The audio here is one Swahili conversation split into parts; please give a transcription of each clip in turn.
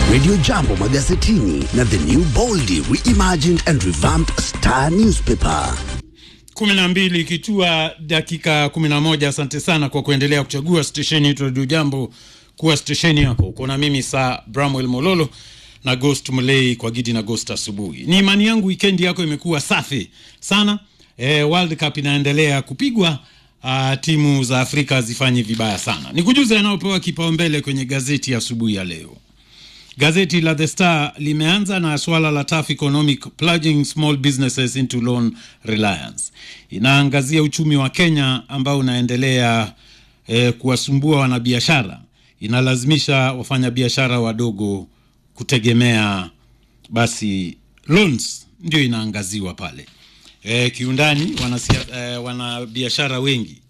Radio Jambo magazetini na The New Boldly Reimagined and Revamped Star Newspaper. kumi na mbili ikitua dakika kumi na moja. Asante sana kwa kuendelea kuchagua stesheni yetu Radio Jambo kuwa stesheni yako. Uko na mimi saa Bramwell Mololo na Ghost Mulei kwa Gidi na Ghost asubuhi. Ni imani yangu weekend yako imekuwa safi sana. E, World Cup inaendelea kupigwa. Uh, timu za Afrika hazifanyi vibaya sana. Nikujuze yanayopewa kipaumbele kwenye gazeti ya asubuhi ya leo. Gazeti la The Star limeanza na swala la tough economic plunging small businesses into loan reliance. Inaangazia uchumi wa Kenya ambao unaendelea eh, kuwasumbua wanabiashara. Inalazimisha wafanyabiashara wadogo kutegemea basi loans, ndio inaangaziwa pale. Eh, kiundani wanasia, eh, wanabiashara wengi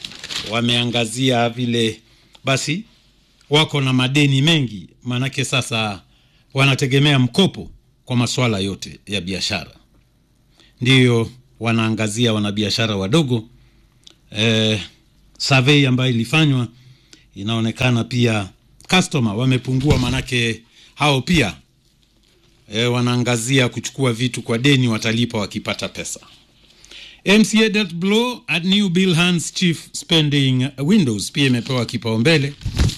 wameangazia vile basi wako na madeni mengi, maanake sasa wanategemea mkopo kwa masuala yote ya biashara. Ndiyo wanaangazia wanabiashara wadogo. Eh, survey ambayo ilifanywa inaonekana pia customer wamepungua, maanake hao pia eh, wanaangazia kuchukua vitu kwa deni, watalipa wakipata pesa. MCA dealt blow at new bill hands chief spending windows pia imepewa kipaumbele.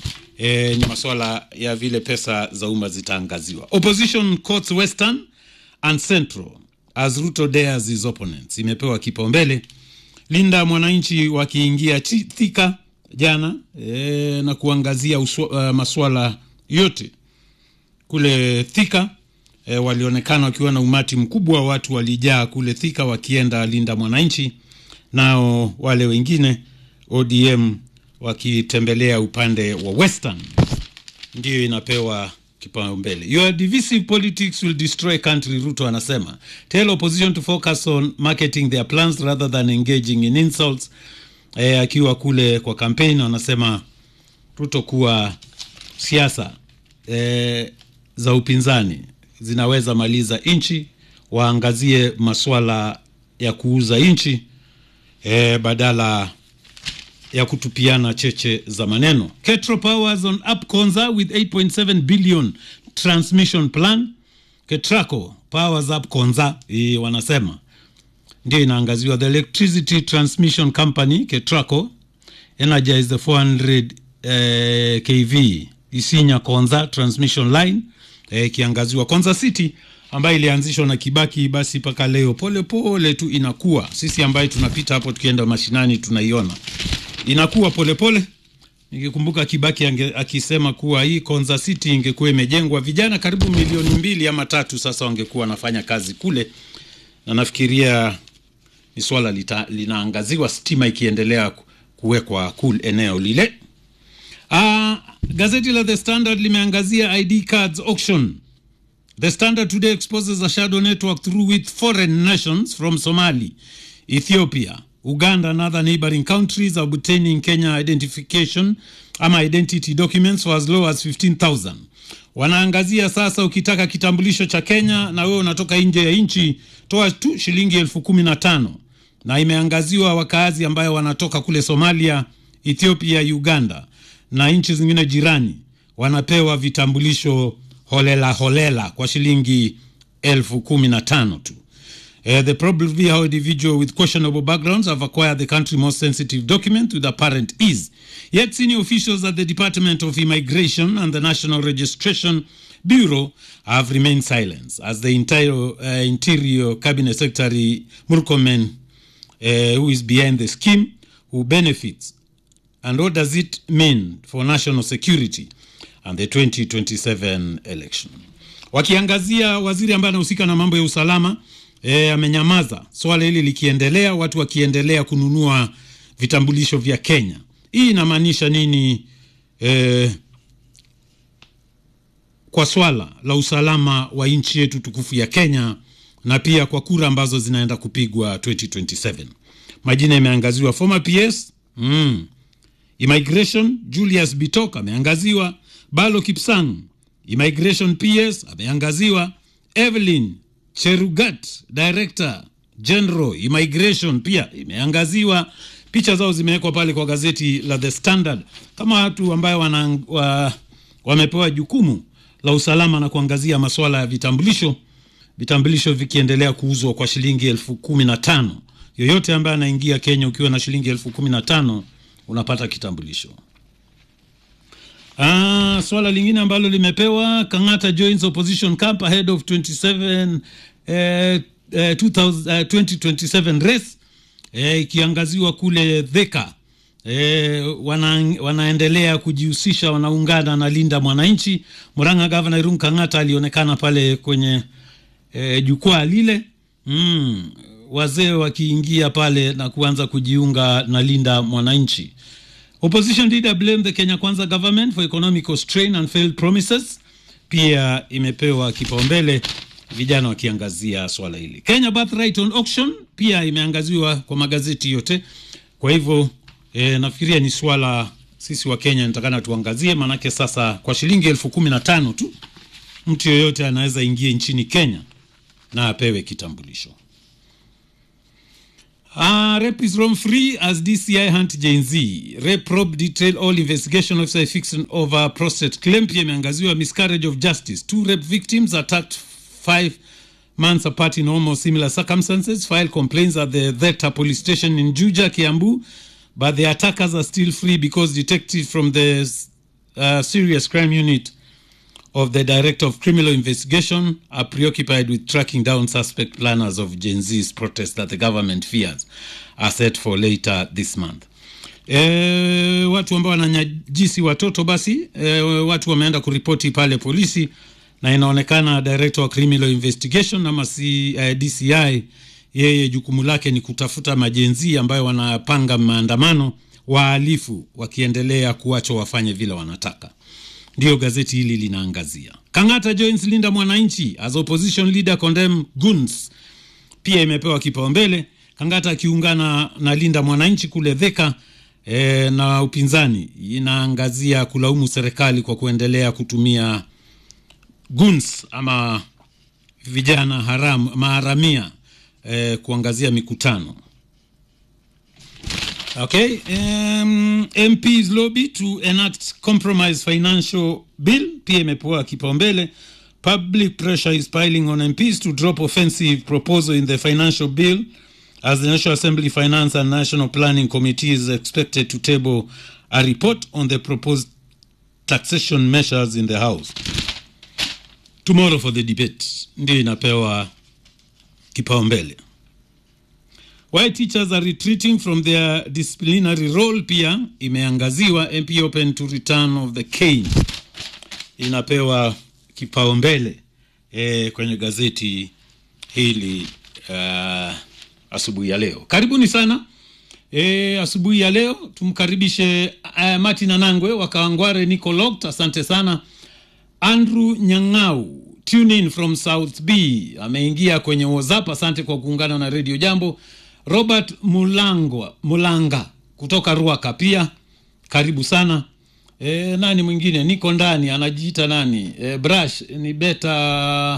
E, ni masuala ya vile pesa za umma zitaangaziwa. Opposition courts Western and Central as Ruto dares his opponents imepewa kipaumbele. Linda mwananchi wakiingia chi- Thika jana e, na kuangazia uswa, uh, masuala yote kule Thika. E, walionekana wakiwa na umati mkubwa wa watu walijaa kule Thika wakienda Linda mwananchi, nao wale wengine ODM wakitembelea upande wa Western ndiyo inapewa kipaumbele. Your divisive politics will destroy country, Ruto anasema. Tell opposition to focus on marketing their plans rather than engaging in insults. E, akiwa kule kwa kampeni anasema Ruto kuwa siasa e, za upinzani zinaweza maliza nchi, waangazie maswala ya kuuza nchi e, badala ya kutupiana cheche za maneno. Ketro Powers on up Konza with 8.7 billion transmission plan. Ketraco Powers up Konza hii wanasema ndio inaangaziwa. The Electricity Transmission Company Ketraco energize the 400 eh, kV Isinya Konza transmission line eh, ikiangaziwa. Konza City ambayo ilianzishwa na Kibaki, basi mpaka leo pole pole tu inakuwa. Sisi ambaye tunapita hapo tukienda mashinani tunaiona inakuwa polepole pole. Nikikumbuka Kibaki ange, akisema kuwa hii Konza City ingekuwa imejengwa vijana karibu milioni mbili ama tatu, sasa wangekuwa wanafanya kazi kule, na nafikiria ni swala lita- linaangaziwa, stima ikiendelea ku- kuwekwa kul eneo lile. Ah, gazeti la The Standard limeangazia ID cards auction. The Standard today exposes a shadow network through which foreign nations from Somali, Ethiopia, Uganda and other neighboring countries are obtaining Kenya identification ama identity documents for as low as 15,000. Wanaangazia sasa, ukitaka kitambulisho cha Kenya na wewe unatoka nje ya nchi, toa tu shilingi elfu kumi na tano na imeangaziwa wakaazi ambayo wanatoka kule Somalia, Ethiopia, Uganda na nchi zingine jirani wanapewa vitambulisho holela holela kwa shilingi elfu kumi na tano tu. Uh, the problem be how individual with questionable backgrounds have acquired the country's most sensitive document with apparent ease. Yet senior officials at the Department of Immigration and the National Registration Bureau have remained silent as the entire uh, Interior Cabinet Secretary Murkomen, uh, who is behind the scheme, who benefits and what does it mean for national security and the 2027 election. Wakiangazia waziri ambaye anahusika na mambo ya usalama e, amenyamaza swala hili likiendelea, watu wakiendelea kununua vitambulisho vya Kenya. Hii inamaanisha nini e, kwa swala la usalama wa nchi yetu tukufu ya Kenya na pia kwa kura ambazo zinaenda kupigwa 2027. Majina yameangaziwa former PS mm. Immigration Julius Bitok ameangaziwa, Balo Kipsang Immigration PS ameangaziwa, Evelyn Cherugat Director General Immigration pia imeangaziwa. Picha zao zimewekwa pale kwa gazeti la The Standard kama watu ambayo wana, wa, wamepewa jukumu la usalama na kuangazia masuala ya vitambulisho, vitambulisho vikiendelea kuuzwa kwa shilingi elfu kumi na tano. Yoyote ambaye anaingia Kenya ukiwa na shilingi elfu kumi na tano unapata kitambulisho. Ah, swala lingine ambalo limepewa Kang'ata joins opposition camp ahead of 27 eh, eh, 2000, eh, 2027 race eh, ikiangaziwa kule Thika eh, wana, wanaendelea kujihusisha, wanaungana na Linda Mwananchi. Murang'a Governor Irungu Kang'ata alionekana pale kwenye eh, jukwaa lile mm, wazee wakiingia pale na kuanza kujiunga na Linda Mwananchi. Opposition leader blame the Kenya Kwanza government for economical strain and failed promises. Pia imepewa kipaumbele vijana wakiangazia swala hili. Kenya birthright on auction pia imeangaziwa kwa magazeti yote. Kwa hivyo e, nafikiria ni swala sisi wa Kenya nitakana tuangazie, maanake sasa kwa shilingi elfu kumi na tano tu mtu yoyote anaweza ingia nchini Kenya na apewe kitambulisho. Uh, rape is roam free as DCI hunt Gen Z. Rape probe detail all investigation officer fixing over prostate claim. Pia imeangaziwa miscarriage of justice. Two rape victims attacked five months apart in almost similar circumstances. File complaints at the Theta police station in Juja, Kiambu. But the attackers are still free because detectives from the uh, serious crime unit of the Director of Criminal Investigation are preoccupied with tracking down suspect planners of Gen Z's protest that the government fears are set for later this month. E, watu ambao wananyajisi watoto basi e, watu wameenda kuripoti pale polisi na inaonekana Director wa Criminal Investigation ama si, eh, DCI yeye jukumu lake ni kutafuta majenzi ambayo wanapanga maandamano wahalifu wakiendelea kuachwa wafanye vile wanataka ndiyo gazeti hili linaangazia. Kang'ata joins Linda Mwananchi as opposition leader condemn goons, pia imepewa kipaumbele. Kang'ata akiungana na Linda Mwananchi kule Thika e, na upinzani inaangazia kulaumu serikali kwa kuendelea kutumia goons ama vijana haram maharamia e, kuangazia mikutano Okay. Um, MPs lobby to enact compromise financial bill pia imepewa kipaumbele. Public pressure is piling on MPs to drop offensive proposal in the financial bill as the National Assembly Finance and National Planning Committee is expected to table a report on the proposed taxation measures in the House tomorrow for the debate. Ndio inapewa kipaumbele. Why teachers are retreating from their disciplinary role pia imeangaziwa. MP open to return of the cane inapewa kipaumbele e, kwenye gazeti hili uh, asubuhi ya leo. Karibuni sana e, asubuhi ya leo tumkaribishe uh, Martin Anangwe wa Kawangware, Nico Lokt, asante sana. Andrew Nyang'au tune in from South B ameingia kwenye WhatsApp, asante kwa kuungana na Radio Jambo. Robert Mulangwa, Mulanga kutoka Ruaka pia karibu sana. E, nani mwingine niko ndani anajiita nani? E, Brush ni beta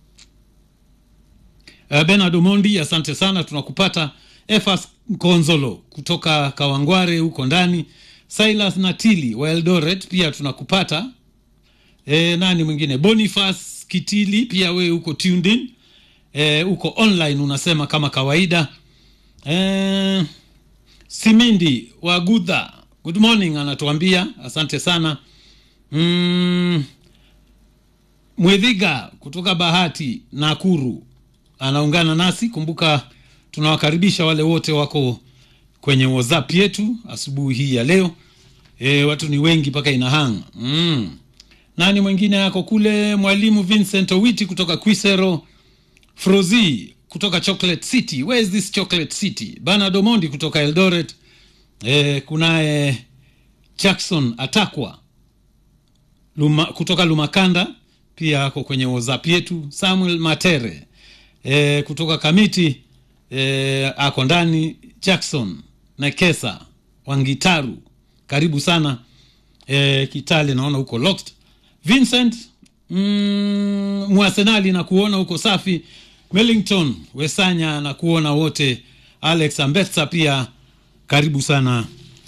e, Bernard Omondi, asante sana, tunakupata. Efas Konzolo kutoka Kawangware huko ndani. Silas Natili wa Eldoret pia tunakupata. E, nani mwingine? Boniface Kitili pia wewe huko tuned in. E, uko online unasema kama kawaida. Eh, Simindi wa Gudha, good morning, anatuambia asante sana. Mm, Mwedhiga kutoka Bahati Nakuru anaungana nasi. Kumbuka tunawakaribisha wale wote wako kwenye WhatsApp yetu asubuhi hii ya leo. E, watu ni wengi mpaka inahanga. Mm. Nani mwingine yako kule? Mwalimu Vincent Owiti kutoka Kwisero, Frozi kutoka Chocolate City. Where is this Chocolate City? Bernard Omondi kutoka Eldoret. E, kunaye Jackson Atakwa Luma, kutoka Lumakanda pia ako kwenye WhatsApp yetu. Samuel Matere e, kutoka Kamiti e, ako ndani. Jackson Nekesa Wangitaru, karibu sana e, Kitale, naona huko locked. Vincent mm, Mwasenali na kuona huko safi. Mellington Wesanya na kuona wote. Alex Ambetsa pia karibu sana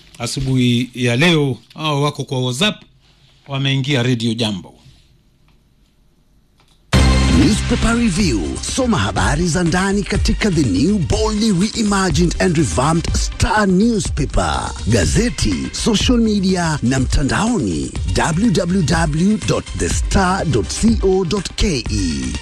asubuhi ya leo. Hao wako kwa WhatsApp wameingia Radio Jambo. newspaper review. Soma habari za ndani katika the new boldly reimagined and revamped Star newspaper, gazeti, social media na mtandaoni www.thestar.co.ke.